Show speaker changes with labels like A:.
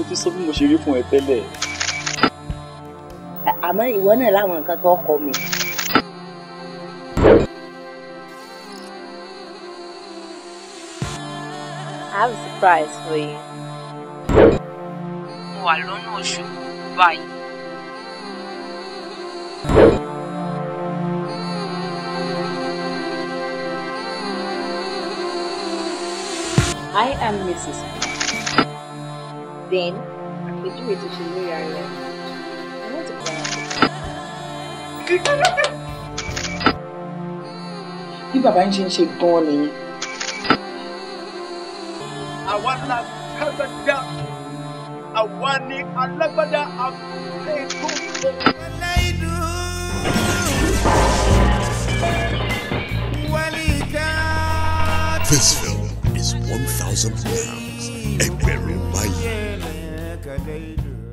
A: ti sọ bí mo ṣe rí fún ẹ tẹ́lẹ̀.
B: àmọ́ ìwọ náà láwọn nǹkan tó kọ mi.
C: I have a surprise for you. Mo wà lọ́nà Òṣogbo báyìí.
D: I am Mrs. Then, àpèjúwe tó ṣe lórí ara rẹ̀. I want to cry.
E: bí bàbá ń ṣe ń ṣe gan-an nìyẹn.
F: àwa la kágbádá àwa ni alágbádá àpèkókò.
G: This film is 1,000 pounds. Ẹgbẹ̀rún báyìí.